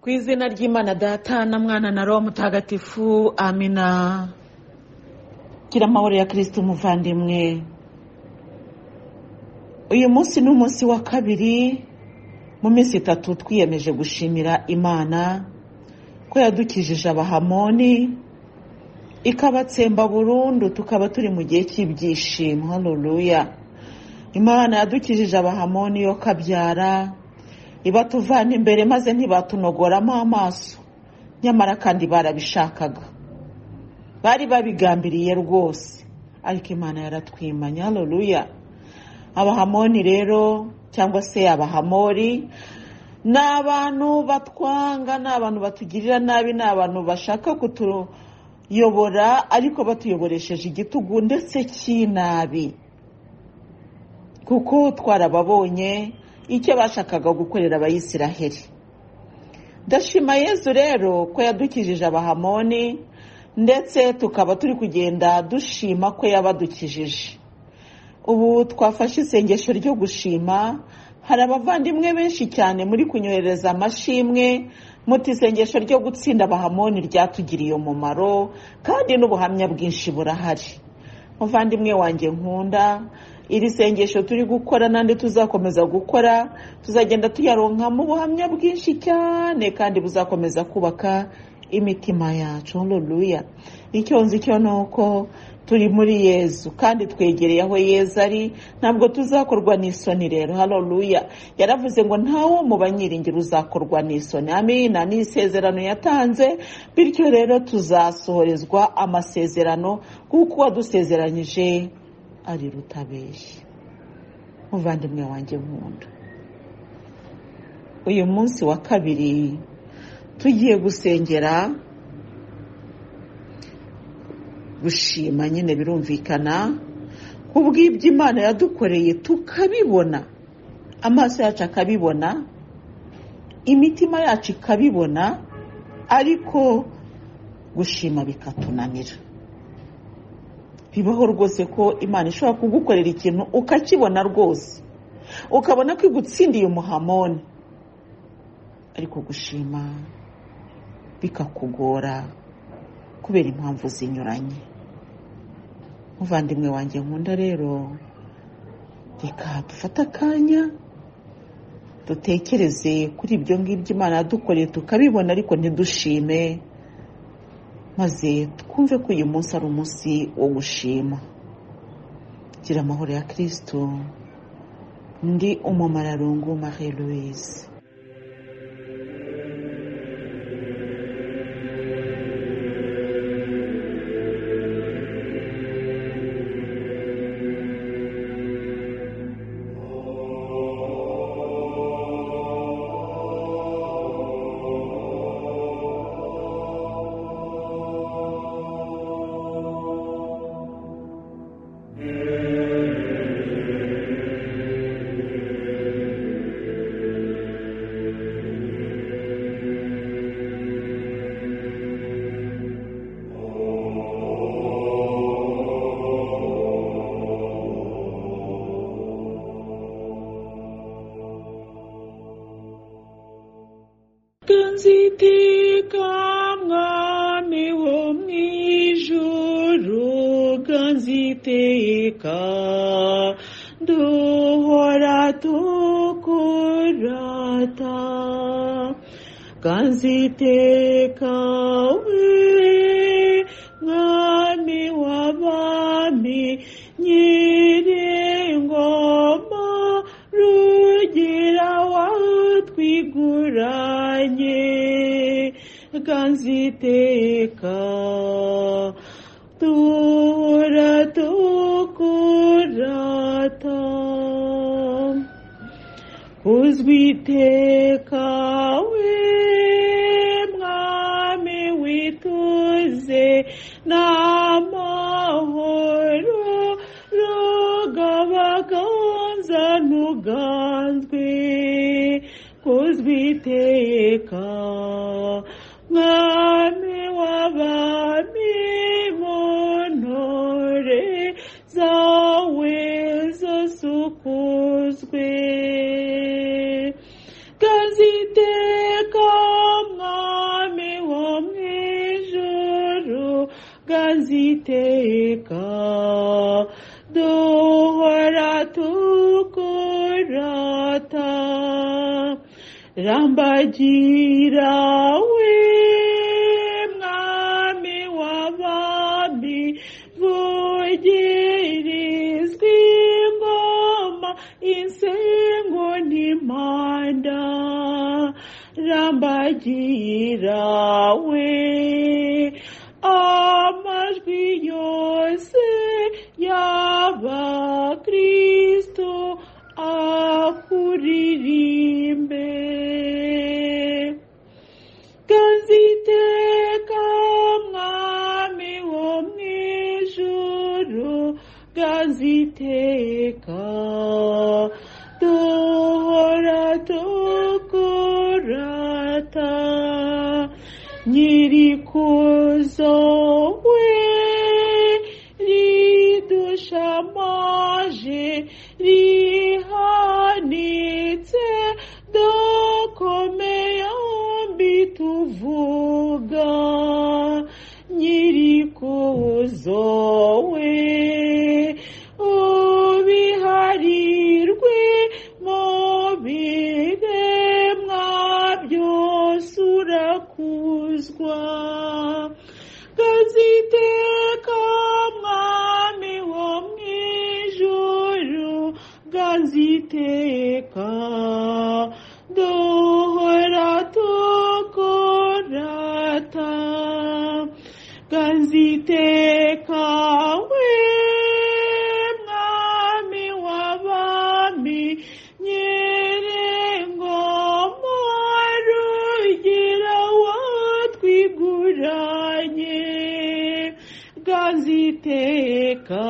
ku izina ry'imana data na mwana na roho mutagatifu amina gira amahoro ya kirisiti umuvandimwe uyu munsi ni umunsi wa kabiri mu minsi itatu twiyemeje gushimira imana ko yadukijije abahamoni ikabatsemba burundu tukaba turi mu gihe cy'ibyishimo hanuruya imana yadukijije abahamoni yo kabyara ibatuvana imbere maze ntibatunogoramo amaso nyamara kandi barabishakaga bari babigambiriye rwose ariko imana yaratwimanye haruruya abahamoni rero cyangwa se abahamori ni abantu batwanga ni abantu batugirira nabi ni abantu bashaka kutuyobora ariko batuyoboresheje igitugu ndetse cy'inabi kuko twarababonye icyo bashakaga gukorera abayisiraheli ndashima yezu rero ko yadukijije abahamoni ndetse tukaba turi kugenda dushima ko yabadukijije ubu twafashe isengesho ryo gushima hari abavandimwe benshi cyane muri kunyohereza amashimwe muti isengesho ryo gutsinda abahamoni ryatugiriye umumaro kandi n'ubuhamya bwinshi burahari muvandimwe wanjye nkunda iri sengesho turi gukora n'andi tuzakomeza gukora tuzagenda tuyaronkamo ubuhamya bwinshi cyane kandi buzakomeza kubaka imitima yacu ruruya icyo nzi cyo ni uko turi muri yezu kandi twegereye aho yezu ari ntabwo tuzakorwa n'isoni rero haruruya yaravuze ngo ntawo mu banyiringira uzakorwa n'isoni amina ni isezerano yatanze bityo rero tuzasohorezwa amasezerano kuko uwadusezeranyije ari rutabeshya muvandimwe wanjye nkunda uyu munsi wa kabiri tugiye gusengera gushima nyine birumvikana ku bw'ibyo imana yadukoreye tukabibona amaso yacu akabibona imitima yacu ikabibona ariko gushima bikatunanira bibaho rwose ko imana ishobora kugukorera ikintu ukakibona rwose ukabona ko igutsindiye umuhamoni ariko gushima bikakugora kubera impamvu zinyuranye muvandimwe wanjye nkunda rero reka dufate akanya dutekereze kuri ibyo ngibyo imana yadukoreye tukabibona ariko ntidushime maze twumve ko uyu munsi ari umunsi wo gushima gira amahoro ya kirisitu ndi umumararungu marie louise ganziteka mwami wo mu ijuru ganziteka duhora tukurata ganziteka we mwami w'abami nyir'ingoma rugira watwiguranye ganziteka duhora tukurata uzwiteka we mwami wituze n'amahoro rugabaganza ntuganzwe kuzwiteka mwami w'abami mu ntore zawe zose ukuzwe kaziteka mwa bw'aziteka duhora tukurata rambagira we mwami w'abami vugirizwa ingoma insengo n'impanda rambagira we amajwi yose y'abakristo akuririmbe kaziteka mwami wo mw'ijuru kaziteka duhora tukurata nyirikuzo we ridushamaje rihanitse dukomeye yombi tuvuga nyirikuzo we ubiharirwe mu biremwa byose urakuzwa kaziteka mwami wo mw'ijuru kaziteka duhora tukurata kaziteka we mwami w'abami nyir'ingoma rugira watwiguranye kaziteka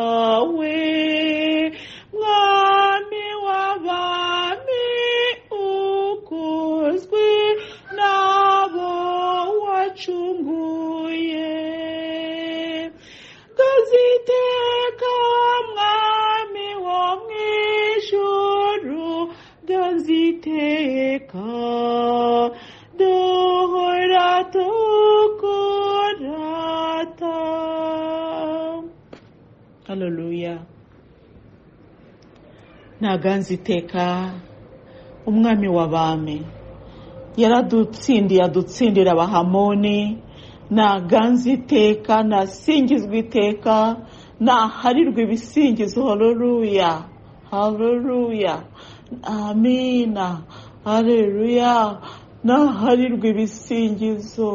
we mwami w'abami ukuzwi nabo wacunguye kaziteka mwami wo mw'ijuru kaziteka duhora tukurata haleluya ntaganze iteka umwami w'abami yaradutsindiye adutsindira abahamoni ntaganze iteka ntasingizwa iteka ntaharirwa ibisingizo haleluya haleluya amina haleluya ntaharirwa ibisingizo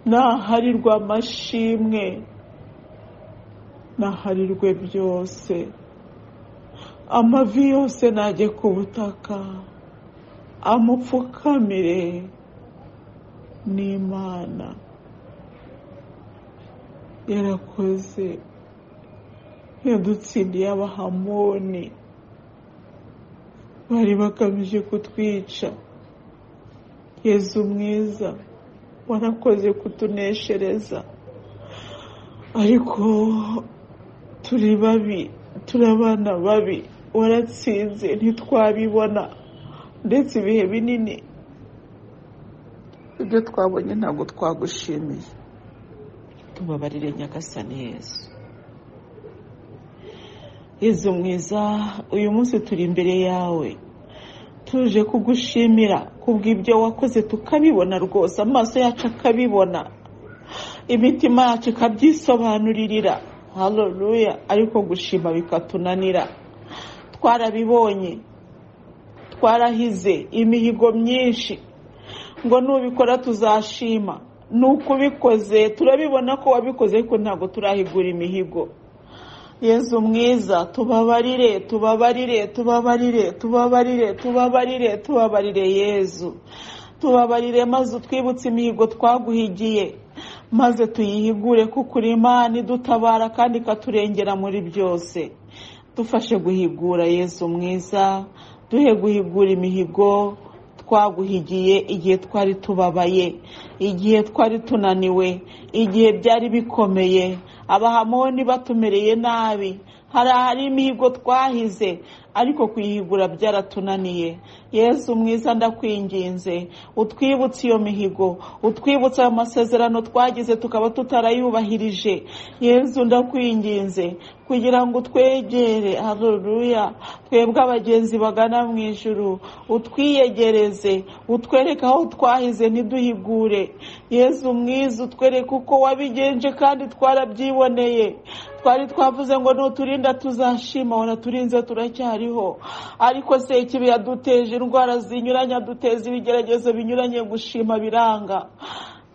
ntaharirwa amashimwe naharirwe byose amavi yose najye ku butaka amupfukamire n'imana yarakoze yadutsindiye abahamoni bari bagamije kutwica yezu mwiza warakoze kutuneshereza ariko turi babi turi abana babi waratsinze ntitwabibona ndetse ibihe binini ibyo twabonye ntabwo twagushimiye tubabarire nyagasani yezu yezu mwiza uyu munsi turi imbere yawe tuje kugushimira kubw'ibyo wakoze tukabibona rwose amaso yacu akabibona imitima yacu ikabyisobanuririra haleluya ariko gushima bikatunanira twarabibonye twarahize imihigo myinshi ngo nubikora tuzashima nuko ubikoze turabibona ko wabikoze ariko ntabwo turahigura imihigo yezu mwiza tubabarire tubabarire tubabarire tubabarire tubabarire tubabarire yezu tubabarire maze utwibutse imihigo twaguhigiye maze tuyihigure kuko uri imana idutabara kandi ikaturengera muri byose dufashe guhigura yezu mwiza duhe guhigura imihigo twaguhigiye igihe twari tubabaye igihe twari tunaniwe igihe byari bikomeye abahamoni batumereye nabi hari ahari imihigo twahize ariko kuyihigura byaratunaniye yesu mwiza ndakwinginze utwibutse iyo mihigo utwibutse ayo masezerano twagize tukaba tutarayubahirije yesu ndakwinginze kugira ngo utwegere haruruya twebwe abagenzi bagana mu ijuru utwiyegereze utwereke aho twahize ntiduhigure yesu mwiza utwereke uko wabigenje kandi twarabyiboneye twari twavuze ngo nuturinda tuzashima wona turinze turacyariho ariko se ikibi yaduteje indwara zinyuranye aduteza ibigeragezo binyuranye gushima biranga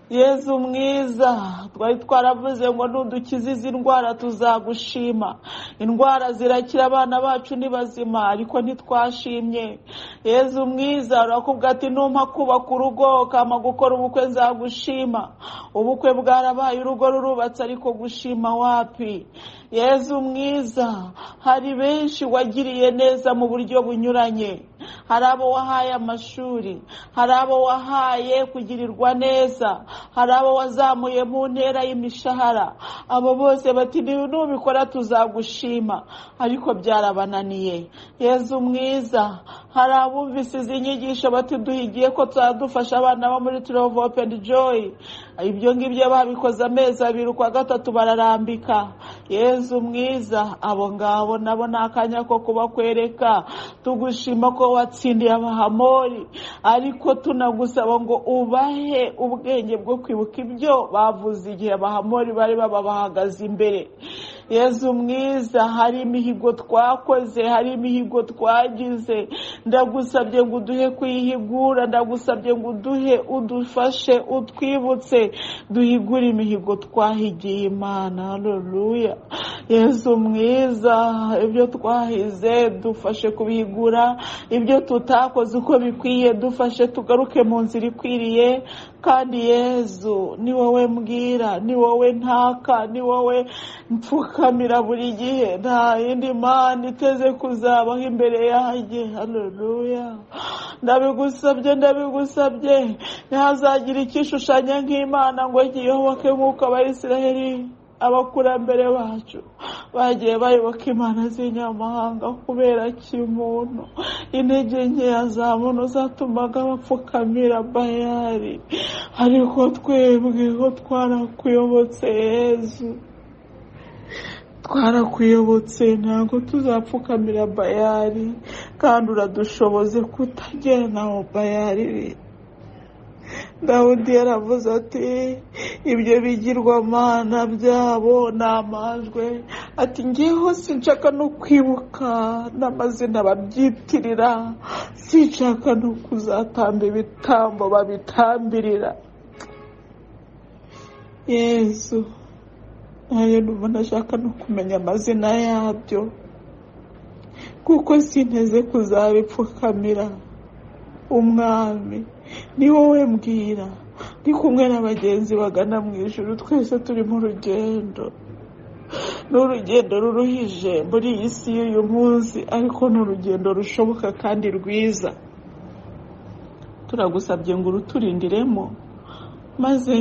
yezu mwiza twari twaravuze ngo nudukize izi ndwara tuzagushima indwara zirakira abana bacu ni bazima ariko ntitwashimye yezu mwiza urakubwa ati numpa kubaka urugo ukama gukora ubukwe nzagushima ubukwe bwarabaye urugo rurubatse ariko gushima wapi yezu mwiza hari benshi wagiriye neza mu buryo bunyuranye hari abo wahaye amashuri hari abo wahaye kugirirwa neza hari abo wazamuye mu ntera y'imishahara abo bose bati nubikora tuzagushima ariko byarabananiye yezu mwiza hari abumvise izi nyigisho bati duhigiye ko tuzadufasha abana bo muri turovu openi joyi ibyo ngibyo babikoze amezi abiri ukwa gatatu bararambika yezu mwiza abo ngabo nabo ni akanya ko kubakwereka tugushima ko watsindiye abahamori ariko tunagusaba ngo ubahe ubwenge bwo kwibuka ibyo bavuze igihe abahamori bari baba bahagaze imbere yezu mwiza hari imihigo twakoze hari imihigo twagize ndagusabye ngo uduhe kuyihigura ndagusabye ngo uduhe udufashe utwibutse duhigure imihigo twahigiye imana hareruya yezu mwiza ibyo twahize dufashe kubihigura ibyo tutakoze uko bikwiye dufashe tugaruke mu nzira ikwiriye kandi yezu ni wowe mbwira ni wowe ntaka ni wowe mpfukamira buri gihe nta yindi mana iteze kuzabaho imbere yanjye hareruya ndabigusabye ndabigusabye ntihazagira ikishushanya nk'imana ngo giyoboke nk'uko abayisiraheli abakurambere bacu bagiye bayoboka imana z'inyamahanga kubera kimuntu intege nkeya za muntu zatumaga bapfukamira bayari ariko twebwe ko twarakuyobotse yezu twarakuyobotse ntabwo tuzapfukamira bayari kandi uradushoboze kutagera naho bayari iri dawudi yaravuze ati ibyo bigirwamana byabo ni amajwe ati ngeho sinshaka no kwibuka n'amazina babyitirira sinshaka no kuzatamba ibitambo babitambirira yesu nayo numva ntashaka no kumenya amazina yabyo kuko sinteze kuzabipfukamira umwami ni wowe mbwira ni kumwe n'abagenzi bagana mu ijoro twese turi mu rugendo ni urugendo ruruhije muri iyi si y'uyu munsi ariko ni urugendo rushoboka kandi rwiza turagusabye ngo uruturindiremo maze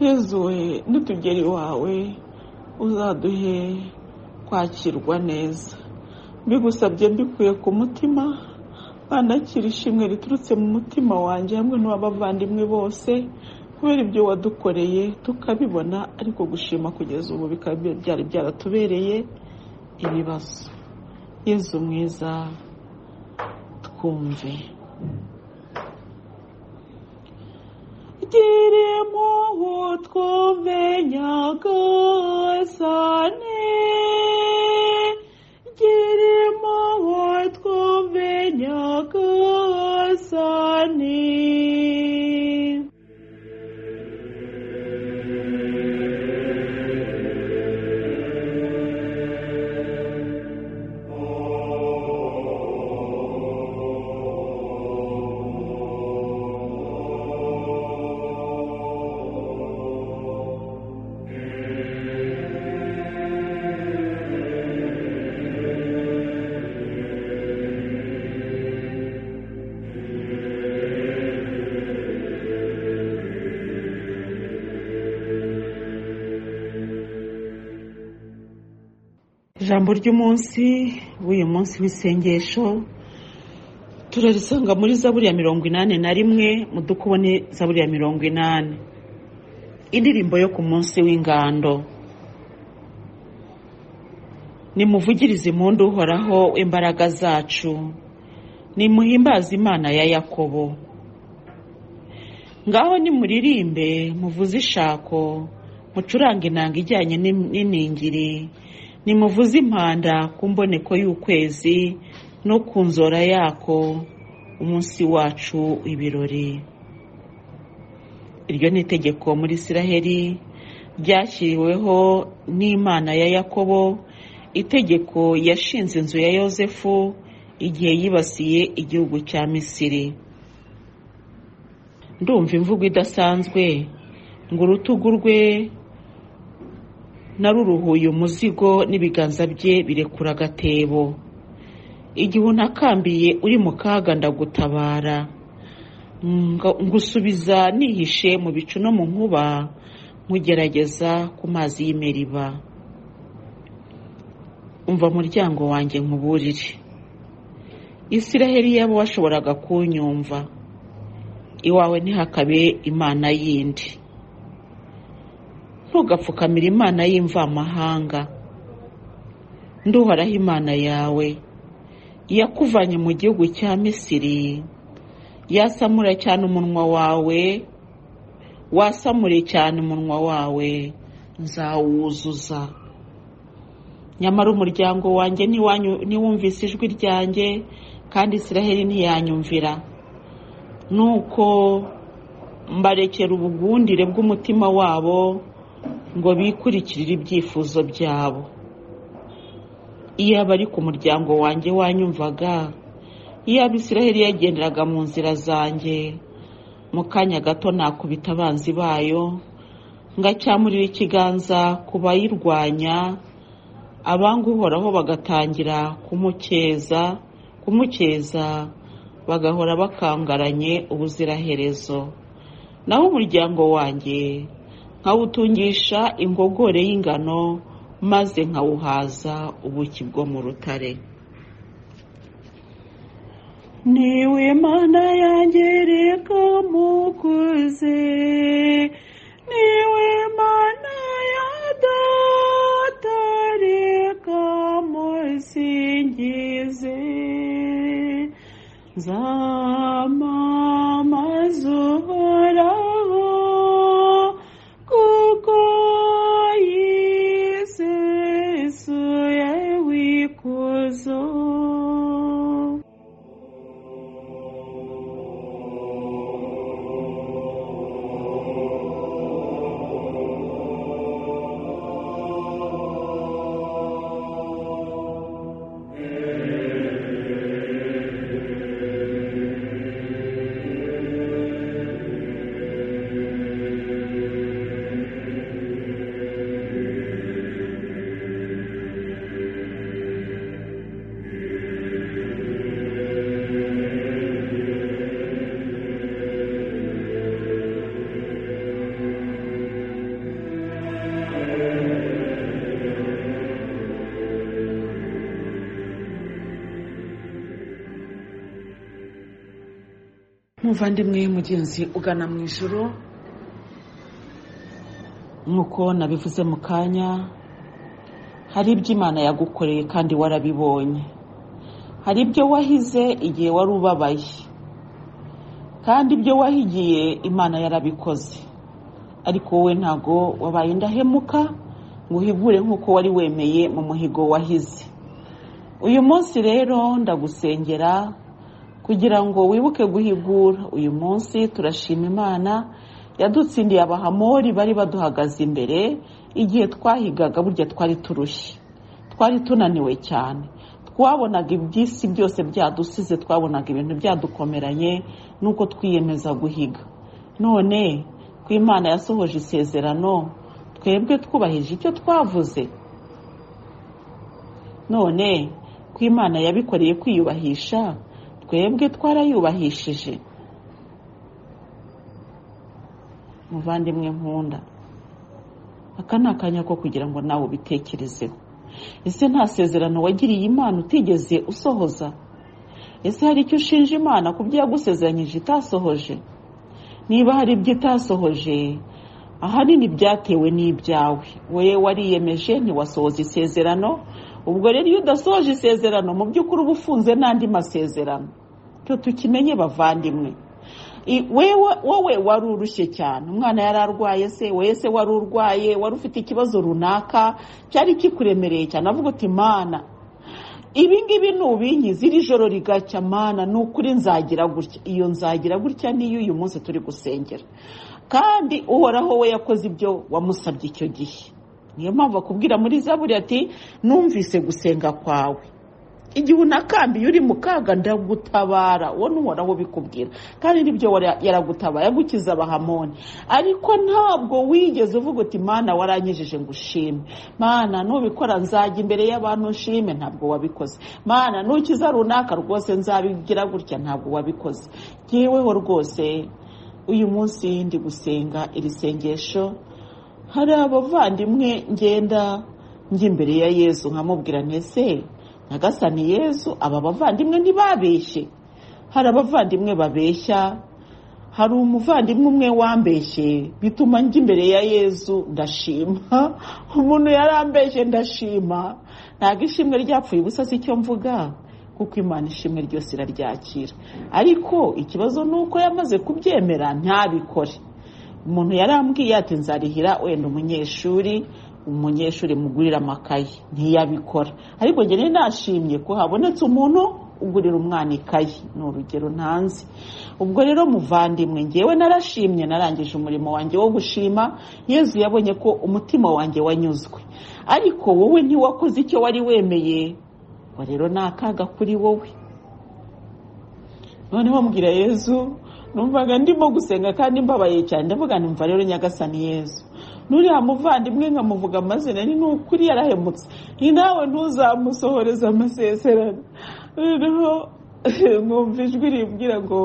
yezuwe nitugera iwawe uzaduhe kwakirwa neza mbigusabye mbikuye ku mutima banakira ishimwe riturutse mu mutima wanjye hamwe n'abavandimwe bose kubera ibyo wadukoreye tukabibona ariko gushima kugeza ubu bikaba byari byaratubereye ibibazo yezu mwiza twumve giremo utwomenyaga sane giremo utwomenyaga sane ijambo ry'umunsi w'uyu munsi w'isengesho turarisanga muri zaburi ya mirongo inani na rimwe mudukubone zaburi ya mirongo inani indirimbo yo ku munsi w'ingando nimuvugirize impundu uhoraho imbaraga zacu nimuhimbaze imana ya yakobo ngaho nimuririmbe muvuze ishako mucurange inanga ijyanye n'iningiri nimuvuze impanda ku mboneko y'ukwezi no ku nzora yako umunsi wacu ibirori iryo ni itegeko muri isiraheli ryashyiriweho n'imana ya yakobo itegeko yashinze inzu ya yosefu igihe yibasiye igihugu cya misiri ndumva imvugo idasanzwe ngo urutugu rwe naruruhuye umuzigo n'ibiganza bye birekura agatebo igihe unakambiye uri mu kaga ndagutabara ngusubiza nihishe mu bicu no mu nkuba nkugerageza ku mazi y'imeriba umva muryango wanjye nkuburire isiraheli yabo washoboraga kunyumva iwawe ntihakabe imana yindi ntugapfukamire imana y'imvamahanga nduhoraho imana yawe yakuvanye mu gihugu cya misiri yasamura cyane umunwa wawe wasamure cyane umunwa wawe nzawuzuza nyamara umuryango wanjye ntiwumvise ijwi ryanjye kandi isiraheli ntiyanyumvira nuko mbarekera ubugundire bw'umutima wabo ngo bikurikirire ibyifuzo byabo iyo abari ku muryango wanjye wanyumvaga iyo abisiraheli yagenderaga mu nzira zanjye mu kanya gato nakubita abanzi bayo ngacyamurira ikiganza ku bayirwanya abanga uhoraho bagatangira kumukeza kumukeza bagahora bakangaranye ubuziraherezo naho umuryango wanjye nkawutungisha ingogore y'ingano maze nkawuhaza ubuki bwo mu rutare niwe mana yangereka mukuze niwe mana yadatareka musingize zamamaza uhoraho kuko yisesuye wikuzo muvandimwe mugenzi ugana mu ijoro nk'uko nabivuze mu kanya hari ibyo imana yagukoreye kandi warabibonye hari ibyo wahize igihe wari ubabaye kandi ibyo wahigiye imana yarabikoze ariko wowe ntago wabaye indahemuka ngo uhigure nk'uko wari wemeye mu muhigo wahize uyu munsi rero ndagusengera kugira ngo wibuke guhigura uyu munsi turashima imana yadutsindiye abahamori bari baduhagaze imbere igihe twahigaga burya twari turushye twari tunaniwe cyane twabonaga iby'isi byose byadusize twabonaga ibintu byadukomeranye nuko twiyemeza guhiga none ko imana yasohoje isezerano twebwe twubahirije icyo twavuze none ko imana yabikoreye kwiyubahisha twebwe twarayubahishije muvandimwe nkunda aka ni akanya ko kugira ngo nawe ubitekerezeho ese nta sezerano wagiriye imana utigeze usohoza ese hari icyo ushinja imana ku byo yagusezeranyije itasohoje niba hari ibyo itasohoje ahanini byatewe n'ibyawe wowe wariyemeje ntiwasohoza isezerano ubwo rero iyo udasohoje isezerano mu by'ukuri uba ufunze n'andi masezerano cyo tukimenye bavandimwe wowe wari urushye cyane umwana yari arwaye se wowe se wari urwaye wari ufite ikibazo runaka cyari kikuremereye cyane avuga uti mana ibi ngibi nubinkiza iri joro rigacya mana ni ukuri nzagira gutya iyo nzagira gutya niyo uyu munsi turi gusengera kandi uhoraho we yakoze ibyo wamusabye icyo gihe niyo mpamvu akubwira muri zaburi ati numvise gusenga kwawe igihe unakambiye uri mu kaga ndagutabara uwo n'uhoraho ubikubwira kandi nibyo yaragutabaye agukiza abahamoni ariko ntabwo wigeze uvuga uti mana waranyejeje ngo ushime mana nubikora nzajya imbere y'abantu nshime ntabwo wabikoze mana nukiza runaka rwose nzabigira gutya ntabwo wabikoze ngeweho rwose uyu munsi ndi gusenga iri sengesho hari abavandimwe ngenda njya imbere ya yesu nkamubwira ntese Nagasani yesu aba bavandimwe ntibabeshye hari abavandimwe babeshya hari umuvandimwe umwe wambeshye bituma njya imbere ya yesu ndashima umuntu yarambeshye ndashima ntabwo ishimwe ryapfuye ubusa si icyo mvuga kuko imana ishimwe ryose iraryakira ariko ikibazo ni uko yamaze kubyemera ntabikore umuntu yarambwiye ati nzarihira wenda umunyeshuri umunyeshuri mugurira amakayi ntiyabikora ariko njyewe nashimye ko habonetse umuntu ugurira umwana ikayi ni urugero ntanze ubwo rero muvandimwe ngewe narashimye narangije umurimo wanjye wo gushima yezu yabonye ko umutima wanjye wanyuzwe ariko wowe ntiwakoze icyo wari wemeye ngo rero ni akaga kuri wowe noneho mbwira yezu numvaga ndimo gusenga kandi mbabaye cyane ndavuga numva rero nyagasani yezu nuriya muvandimwe nkamuvuga amazina ni n'ukuri yarahemutse ni nawe ntuzamusohoreze amasezerano noneho mwumva ijwi rimbwira ngo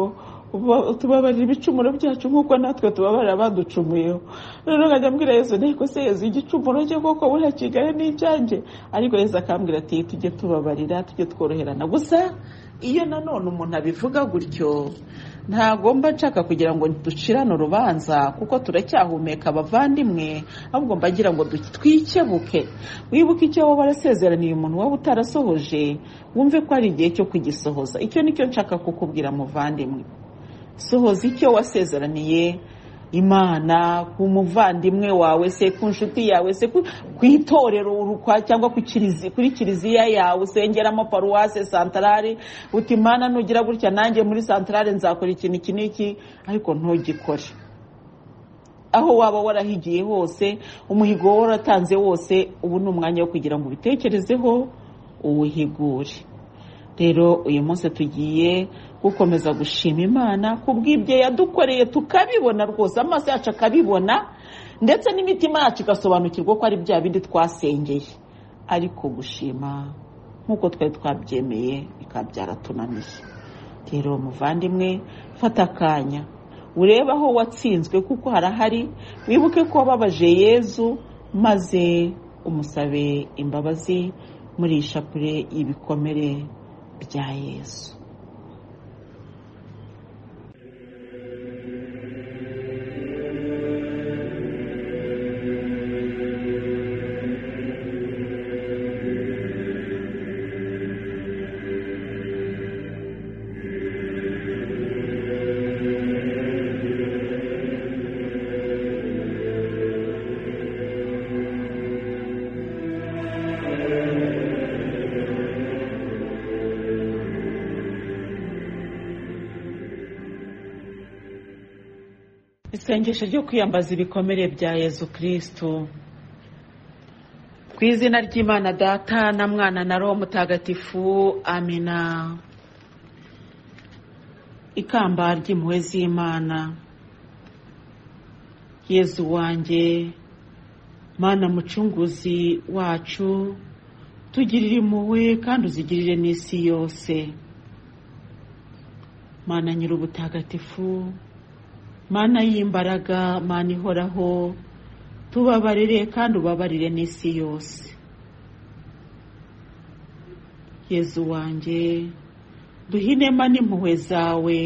tubabarira ibicumuro byacu nk'uko natwe tubabarira baducumuyeho noneho nkajya mbwira yesu nteko se yesu igicumuro cye koko buriya kigari n'icyanjye ariko yesu akambwira ati tujye tubabarira tujye tworoherana gusa iyo nanone umuntu abivuga gutyo ntagomba nshaka kugira ngo ducirane urubanza kuko turacyahumeka abavandimwe ahubwo mbagira ngo twikebuke wibuke icyo waba warasezeraniye umuntu waba utarasohoje wumve ko ari igihe cyo kugisohoza icyo nicyo nshaka kukubwira muvandimwe sohoza icyo wasezeraniye imana ku muvandimwe wawe se ku nshuti yawe se ku itorero urukwa cyangwa kuri kiliziya yawe usengeramo paruwase santarari uti imana nugira gutya nanjye muri santarari nzakora ikintu iki n'iki ariko ntugikore aho waba warahigiye hose umuhigo wowe waratanze wose ubu ni umwanya wo kugira ngo ubitekerezeho uwuhigure rero uyu munsi tugiye gukomeza gushima imana ku bw'ibyo yadukoreye tukabibona rwose amaso yacu akabibona ndetse n'imitima yacu igasobanukirwa ko ari bya bindi twasengeye ariko gushima nk'uko twari twabyemeye bikaba byaratunaniye rero muvandimwe fata akanya urebe aho watsinzwe kuko harahari wibuke ko wababaje yezu maze umusabe imbabazi muri iyi shapure y'ibikomere bya yesu isengesho ryo kwiyambaza ibikomere bya yezu kirisitu ku izina ry'imana data na mwana na roho mutagatifu amina ikamba ry'impuhwe z'imana yezu wanjye mana mucunguzi wacu tugirire impuhwe kandi uzigirire n'isi yose mana nyir'ubutagatifu mana y'imbaraga mana ihoraho tubabarire kandi ubabarire n'isi yose yezu wanjye duhe inema n'impuhwe zawe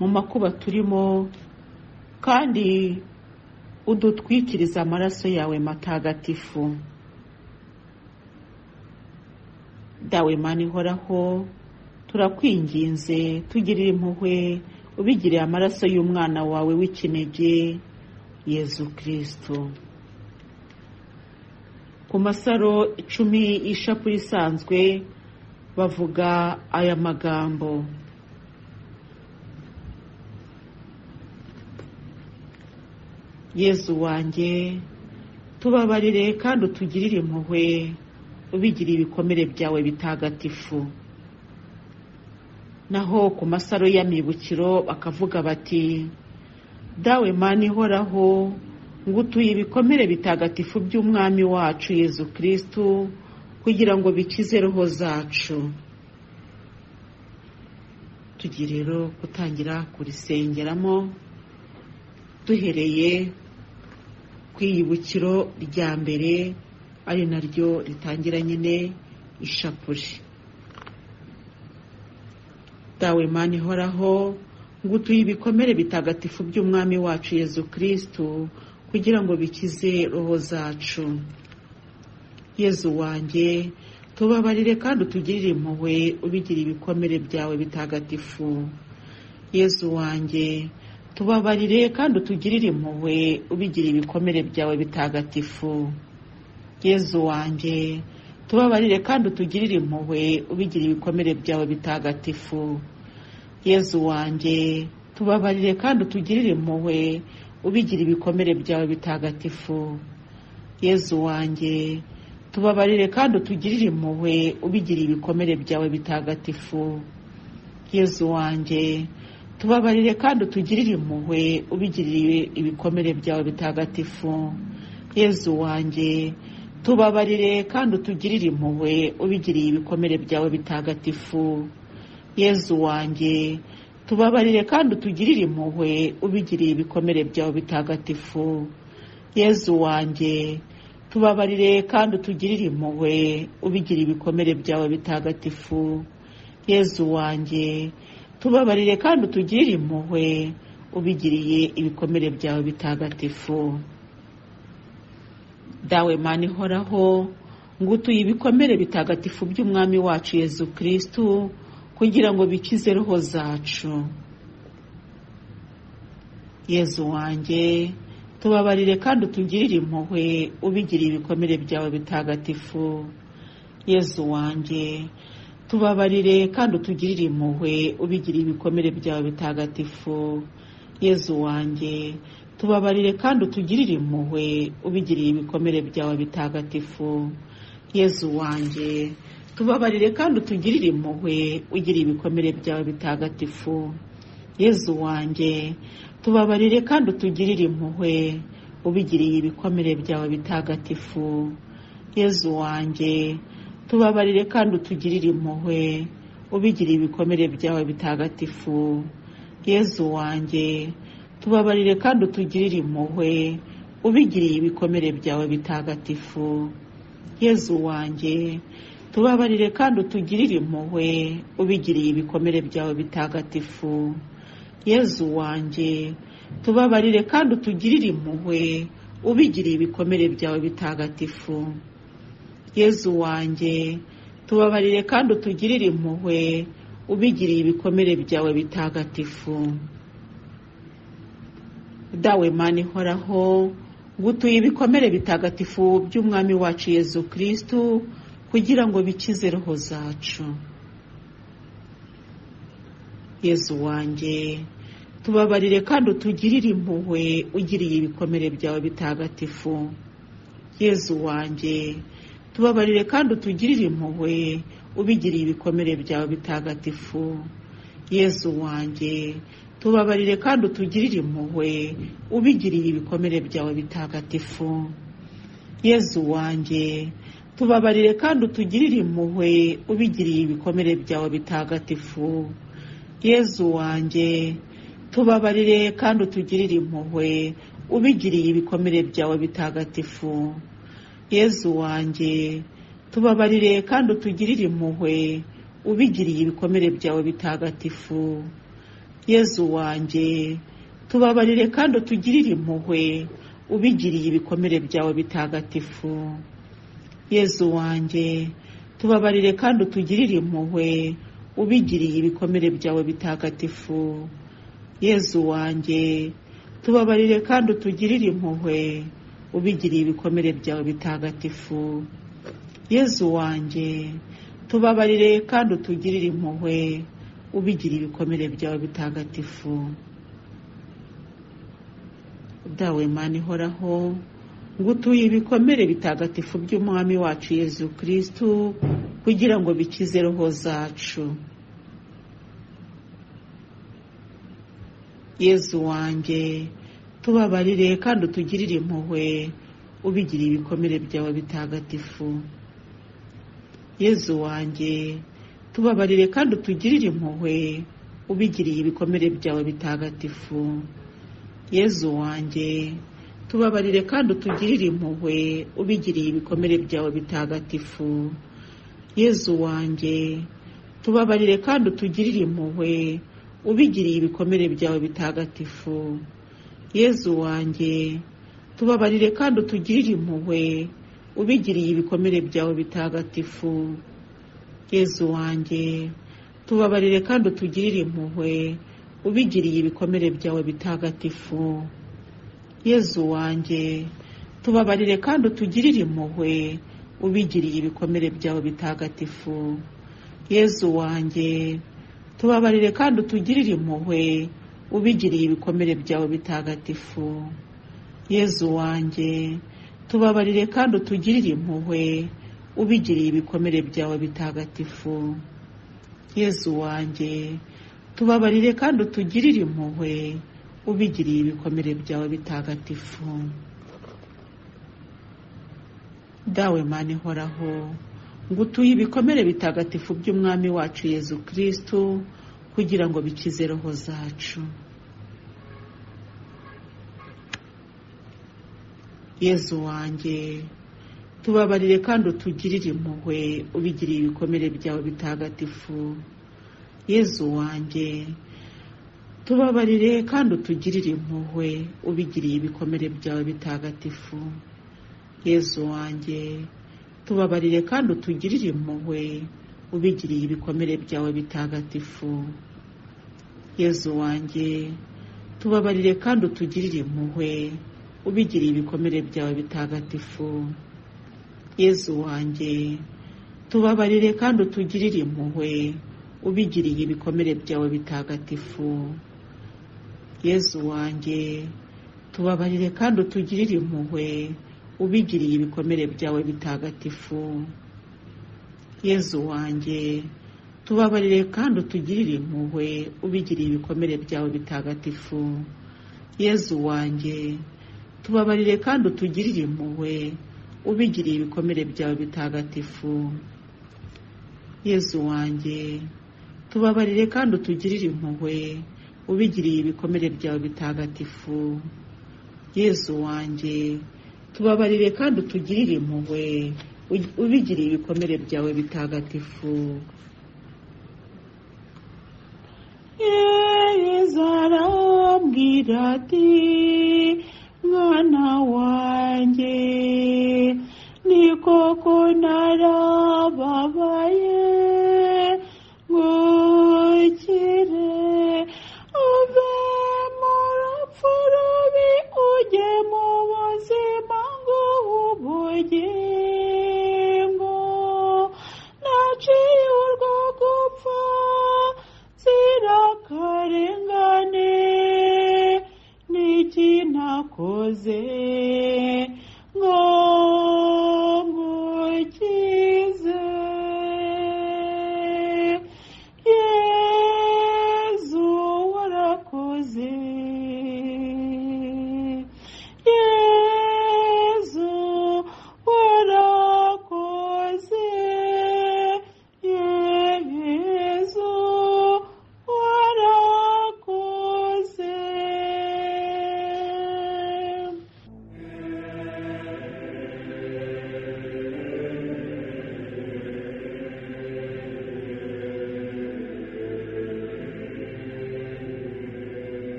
mu makuba turimo kandi udutwikirize amaraso yawe matagatifu dawe Mana ihoraho turakwinginze tugirire impuhwe ubigiriye amaraso y'umwana wawe w'ikinege yezu kirisito ku masaro icumi y'ishapure isanzwe bavuga aya magambo yezu wanjye tubabarire kandi utugirire impuhwe ubigiriye ibikomere byawe bitagatifu naho ku masaro y'amibukiro bakavuga bati dawe Mana ihoraho ngutuye ibikomere bitagatifu by'umwami wacu yezu kirisitu kugira ngo bikize roho zacu tugiye rero gutangira kurisengeramo duhereye ku iyibukiro rya mbere ari naryo ritangira nyine ishapure dawe Mana ihoraho ngutuye ibikomere bitagatifu by'umwami wacu yezu kirisitu kugira ngo bikize roho zacu yezu wanjye tubabarire kandi utugirire impuhwe ubigire ibikomere byawe bitagatifu yezu wanjye tubabarire kandi utugirire impuhwe ubigire ibikomere byawe bitagatifu yezu wanjye tubabarire kandi utugirire impuhwe ubigire ibikomere byawe bitagatifu yezu wanjye tubabarire kandi utugirire impuhwe ubigira ibikomere byawe bitagatifu yezu wanjye tubabarire kandi utugirire impuhwe ubigira ibikomere byawe bitagatifu yezu wanjye tubabarire kandi utugirire impuhwe ubigiriye ibikomere byawe bitagatifu yezu wanjye tubabarire kandi utugirire impuhwe ubigiriye ibikomere byawe bitagatifu yezu wanjye tubabarire kandi utugirire impuhwe ubigiriye ibikomere byawe bitagatifu yezu wanjye tubabarire kandi utugirire impuhwe ubigiriye ibikomere byawe bitagatifu yezu wanjye tubabarire kandi utugirire impuhwe ubigiriye ibikomere byawe bitagatifu dawe Mana ihoraho ngutuye ibikomere bitagatifu by'umwami wacu yezu kirisitu kugira ngo bikize roho zacu yezu wanjye tubabarire kandi utugirire impuhwe ubigiriye ibikomere byawe bitagatifu yezu wanjye tubabarire kandi utugirire impuhwe ubigiriye ibikomere byawe bitagatifu yezu wanjye tubabarire kandi utugirire impuhwe ubigiriye ibikomere byawe bitagatifu yezu wanjye tubabarire kandi utugirire impuhwe ugiriye ibikomere byawe bitagatifu yezu wanjye tubabarire kandi utugirire impuhwe ubigiriye ibikomere byawe bitagatifu yezu wanjye tubabarire kandi utugirire impuhwe ubigiriye ibikomere byawe bitagatifu yezu wanjye tubabarire kandi utugirire impuhwe ubigiriye ibikomere byawe bitagatifu yezu wanjye tubabarire kandi utugirire impuhwe ubigiriye ibikomere byawe bitagatifu yezu wanjye tubabarire kandi utugirire impuhwe ubigiriye ibikomere byawe bitagatifu yezu wanjye tubabarire kandi utugirire impuhwe ubigiriye ibikomere byawe bitagatifu dawe Mana ihoraho ngutuye ibikomere bitagatifu by'umwami wacu yezu kirisitu kugira ngo bikize roho zacu yezu wanjye tubabarire kandi utugirire impuhwe ugiriye ibikomere byawe bitagatifu yezu wanjye tubabarire kandi utugirire impuhwe ubigiriye ibikomere byawe bitagatifu yezu wanjye tubabarire kandi utugirire impuhwe ubigiriye ibikomere byawe bitagatifu yezu wanjye tubabarire kandi utugirire impuhwe ubigiriye ibikomere byawe bitagatifu yezu wanjye tubabarire kandi utugirire impuhwe ubigiriye ibikomere byawe bitagatifu yezu wanjye tubabarire kandi utugirire impuhwe ubigiriye ibikomere byawe bitagatifu yezu wanjye tubabarire kandi utugirire impuhwe ubigiriye ibikomere byawe bitagatifu yezu wanjye tubabarire kandi utugirire impuhwe ubigiriye ibikomere byawe bitagatifu yezu wanjye tubabarire kandi utugirire impuhwe ubigiriye ibikomere byawe bitagatifu yezu wanjye tubabarire kandi utugirire impuhwe ubigiriye ibikomere byawe bitagatifu dawe Imana ihoraho ngo utuye ibikomere bitagatifu by'umwami wacu yezu kirisitu kugira ngo bikize roho zacu yezu wanjye tubabarire kandi utugirire impuhwe ubigiriye ibikomere byawe bitagatifu yezu wanjye tubabarire kandi utugirire impuhwe ubigiriye ibikomere byawe bitagatifu yezu wanjye tubabarire kandi utugirire impuhwe ubigiriye ibikomere byawe bitagatifu yezu wanjye tubabarire kandi utugirire impuhwe ubigiriye ibikomere byawe bitagatifu yezu wanjye tubabarire kandi utugirire impuhwe ubigiriye ibikomere byawe bitagatifu yezu wanjye tubabarire kandi utugirire impuhwe ubigiriye ibikomere byawe bitagatifu yezu wanjye tubabarire kandi utugirire impuhwe ubigiriye ibikomere byawe bitagatifu yezu wanjye tubabarire kandi utugirire impuhwe ubigiriye ibikomere byawe bitagatifu yezu wanjye tubabarire kandi utugirire impuhwe ubigiriye ibikomere byawe bitagatifu yezu wanjye tubabarire kandi utugirire impuhwe ubigiriye ibikomere byawe bitagatifu dawe mani ihoraho ngo utuye ibikomere bitagatifu by'umwami wacu yezu kirisitu kugira ngo bikize roho zacu yezu wanjye tubabarire kandi utugirire impuhwe ubigiriye ibikomere byawe bitagatifu yezu wanjye tubabarire kandi utugirire impuhwe ubigiriye ibikomere byawe bitagatifu yezu wanjye tubabarire kandi utugirire impuhwe ubigiriye ibikomere byawe bitagatifu yezu wanjye tubabarire kandi utugirire impuhwe ubigiriye ibikomere byawe bitagatifu yezu wanjye tubabarire kandi utugirire impuhwe ubigiriye ibikomere byawe bitagatifu yezu wanjye tubabarire kandi utugirire impuhwe ubigiriye ibikomere byawe bitagatifu yezu wanjye tubabarire kandi utugirire impuhwe ubigiriye ibikomere byawe bitagatifu yezu wanjye tubabarire kandi utugirire impuhwe ubigiriye ibikomere byawe bitagatifu yezu wanjye tubabarire kandi utugirire impuhwe ubigiriye ibikomere byawe bitagatifu yezu wanjye tubabarire kandi utugirire impuhwe ubigiriye ibikomere byawe bitagatifu yezu arambwira ati mwana wanjye ni koko narababaye ngo ukire uve mu rupfu rubi ujye mu buzima bw'ubugingo naciye urwo gupfa nzira karengane n'iki nakoze ngo ngukize yezu warakoze yezu warakoze yezu warakoze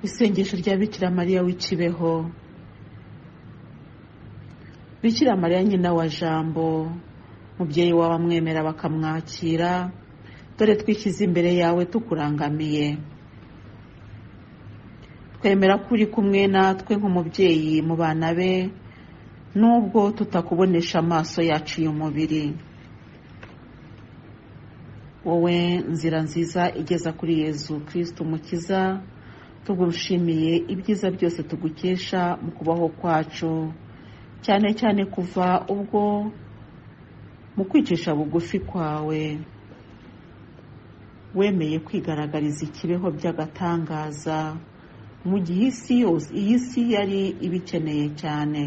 isengesho rya bikira mariya w'ikibeho bikira mariya nyina wa jambo mubyeyi w'abamwemera bakamwakira dore twishyize imbere yawe tukurangamiye twemera ko uri kumwe natwe nk'umubyeyi mu bana be nubwo tutakubonesha amaso yacu y'umubiri wowe nzira nziza igeza kuri yezu kirisiti umukiza tugushimiye ibyiza byose tugukesha mu kubaho kwacu cyane cyane kuva ubwo mu kwicisha bugufi kwawe wemeye kwigaragariza ikibeho by'agatangaza mu gihe isi yose iyi si yari ibikeneye cyane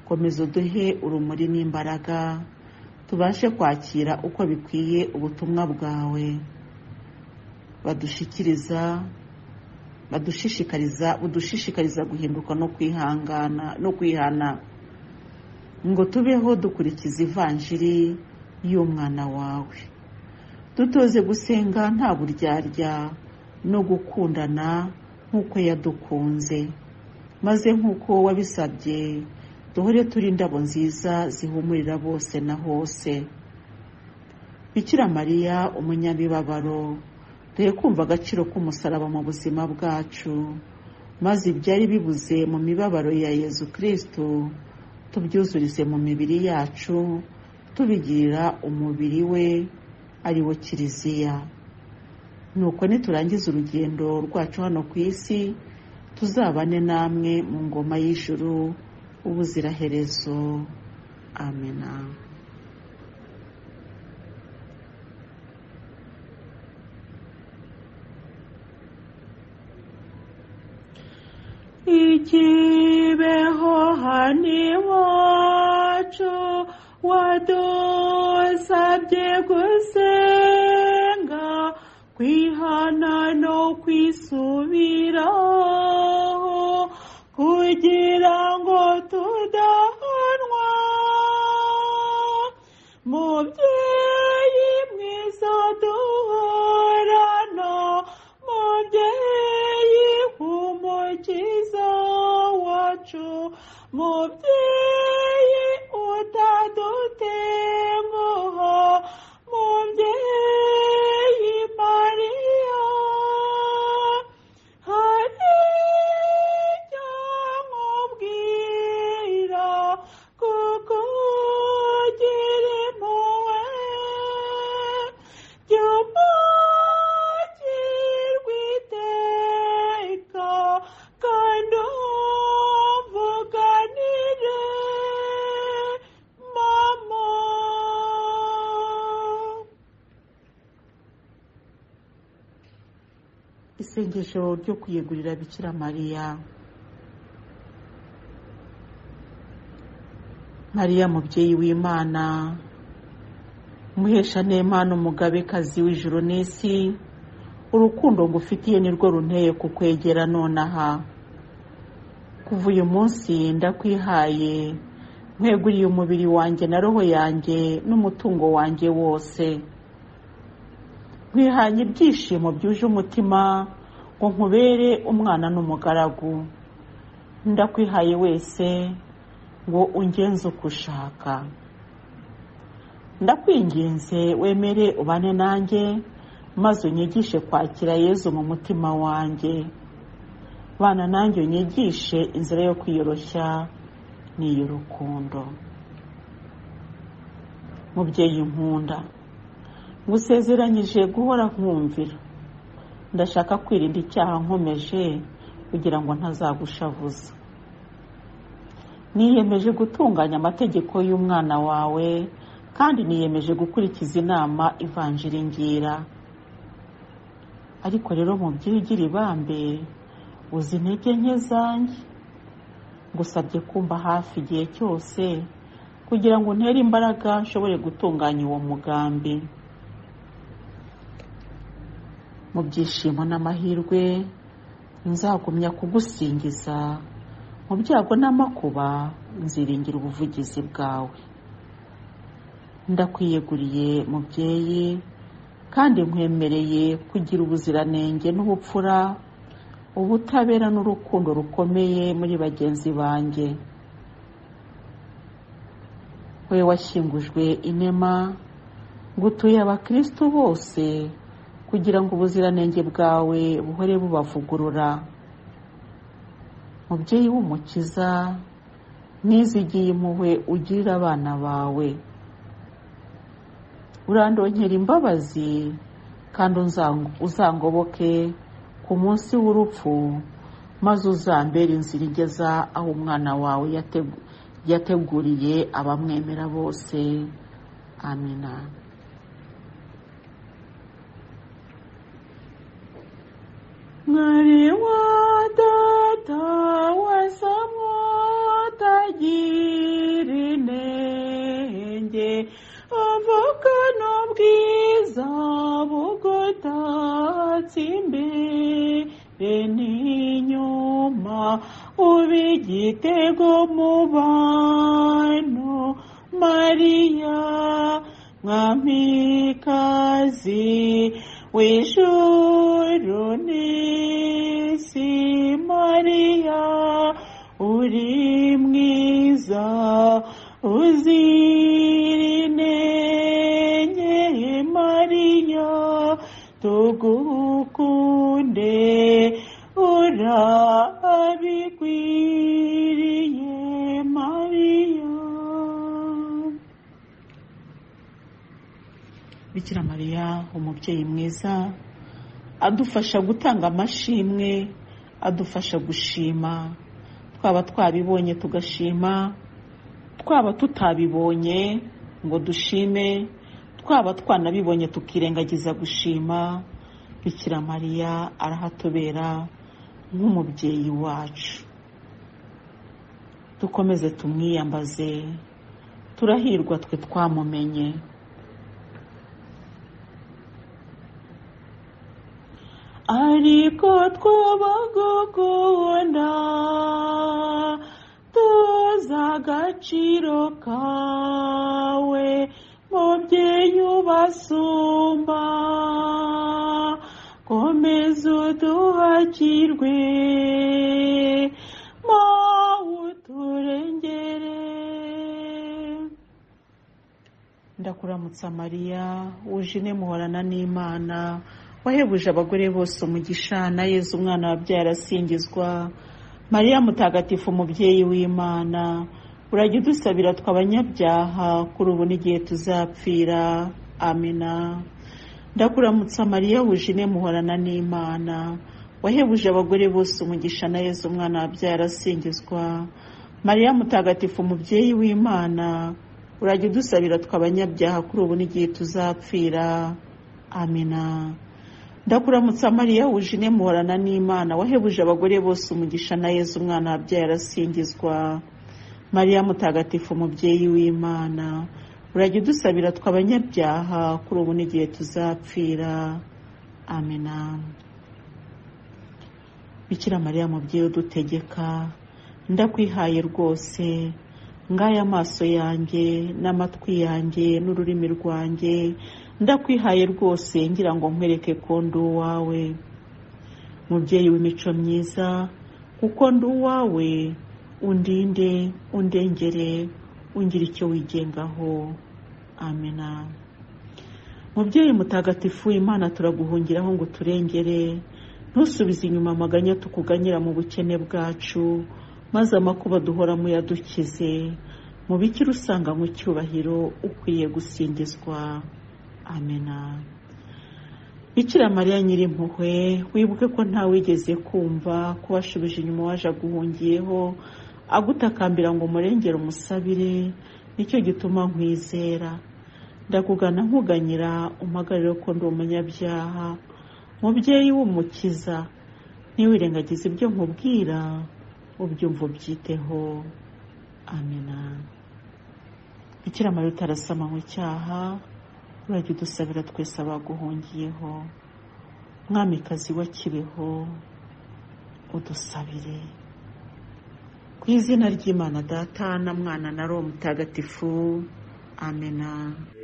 komeza uduhe urumuri n'imbaraga tubashe kwakira uko bikwiye ubutumwa bwawe badushyikiriza badushishikariza budushishikariza guhinduka no kwihangana no kwihana ngo tubeho dukurikiza ivanjiri y'umwana wawe dutoze gusenga nta buryarya no gukundana nk'uko yadukunze maze nk'uko wabisabye duhore turi indabo nziza zihumurira bose na hose bikira mariya umunyabibabaro duhe kumva agaciro k'umusaraba mu buzima bwacu maze ibyari bibuze mu mibabaro ya yezu kirisito tubyuzurize mu mibiri yacu tubigirira umubiri we ari wo kiliziya nuko niturangiza urugendo rwacu hano ku isi tuzabane namwe mu ngoma y'ijuru ubuziraherezo amena ikibeho hani wacu wadusabye gusenga kwihana no kwisubiraho kugira ngo tudahanwa mubyeyi mwiza duhorana mubyeyi umukiza wacu mubyeyi utadutenguha mubyeyi mariya hari icyo nkubwira kuko ugiri impuhwe jya umugirwa iteka kandi umuvuganire mama isengesho ryo kwiyegurira bikira mariya mariya mubyeyi w'imana umuhesha n'imana umugabekazi w'ijuru n'isi urukundo ngufitiye nirwo runteye kukwegera nonaha kuva uyu munsi ndakwihaye nkweguriye umubiri wanjye na roho yanjye n'umutungo wanjye wose nkwihanye ibyishimo byuje umutima ngo nkubere umwana n'umugaragu ndakwihaye wese ngo ungenze uko ushaka ndakwinginze wemere ubane nanjye maze unyigishe kwakira yezu mu mutima wanjye bana nanjye unyigishe inzira yo kwiyoroshya n'iy'urukundo mubyeyi nkunda ngusezeranyije guhora nkumvira ndashaka kwirinda icyaha nkomeje kugira ngo ntazagushavuza niyemeje gutunganya amategeko y'umwana wawe kandi niyemeje gukurikiza inama ivanjiri ngira ariko rero mu by'ibigira ibambe uzi intege nke zanjye ngusabye kumva hafi igihe cyose kugira ngo ntere imbaraga nshobore gutunganya uwo mugambi mu byishimo n'amahirwe nzagumya kugusingiza mu byago n'amakuba nziringira ubuvugizi bwawe ndakwiyeguriye mubyeyi kandi nkwemereye kugira ubuziranenge n'ubupfura ubutabera n'urukundo rukomeye muri bagenzi banjye we washyingujwe inema ngo utuye abakristo bose kugira ngo ubuziranenge bwawe buhore bubavugurura mubyeyi w'umukiza nizigiye impuhwe ugirira abana bawe urandonkera imbabazi kandi uzangoboke ku munsi w'urupfu maze uzambere inzira igeza aho umwana wawe yateguriye abamwemera bose amina mwari wa data wa samutagira inenge avukana ubwiza bugutatse imbere n'inyuma uba igitego mu bantu mariya mwamikazi w'ijuru n'isi mariya uri mwiza uzirinenge mariya tugukunde urabikwiriye mariya bikira mariya umubyeyi mwiza adufasha gutanga amashimwe adufasha gushima twaba twabibonye tugashima twaba tutabibonye ngo dushime twaba twanabibonye tukirengagiza gushima bikira mariya arahatubera nk'umubyeyi wacu dukomeze tumwiyambaze turahirwa twe twamumenye ariko twabagukunda tuza agaciro kawe mubyeyi ubasumba komeza uduhakirwe mawe uturengere ndakuramutsa mariya wuje ine muhorana n'imana wahebuje abagore bose umugisha na yezu umwana wabyaye arasingizwa mariya mutagatifu umubyeyi w'imana urajya udusabira tw'abanyabyaha kuri ubu n'igihe tuzapfira amina ndakuramutsa mariya wuje ine muhorana n'imana wahebuje abagore bose umugisha na yezu umwana wabyaye arasingizwa mariya mutagatifu umubyeyi w'imana urajya udusabira tw'abanyabyaha kuri ubu n'igihe tuzapfira amina ndakuramutsa mariya wuje ine muhorana n'imana wahebuje abagore bose umugisha na yezu umwana wabyaye arasingizwa mariya mutagatifu umubyeyi w'imana urajya udusabira tw'abanyabyaha kuri ubu n'igihe tuzapfira amina bikira mariya mubyeyi udutegeka ndakwihaye rwose ngaya amaso yanjye n'amatwi yanjye n'ururimi rwanjye ndakwihaye rwose ngira ngo nkwereke ko ndi uwawe mubyeyi w'imico myiza kuko ndi uwawe undinde undengere ungira icyo wigengaho amena mubyeyi mutagatifu imana turaguhungiraho ngo turengere ntusubize inyuma amaganya tukuganyira mu bukene bwacu maze amakuba duhoramo yadukize mu bikira usanga mu cyubahiro ukwiye gusingizwa amena bikira mariya nyirimpuhwe wibuke ko ntawigeze kumva ko washubije inyuma waje aguhungiyeho agutakambira ngo umurengere umusabire nicyo gituma nkwizera ndakugana nkuganyira umpagarire ko ndi umunyabyaha mubyeyi w'umukiza ntiwirengagize ibyo nkubwira ubyumva ubyiteho amena bikira mariya utarasama mu cyaha urajya udusabira twese abaguhungiyeho mwamikazi wa kibeho udusabire ku izina ry'imana data na mwana na roho mutagatifu amena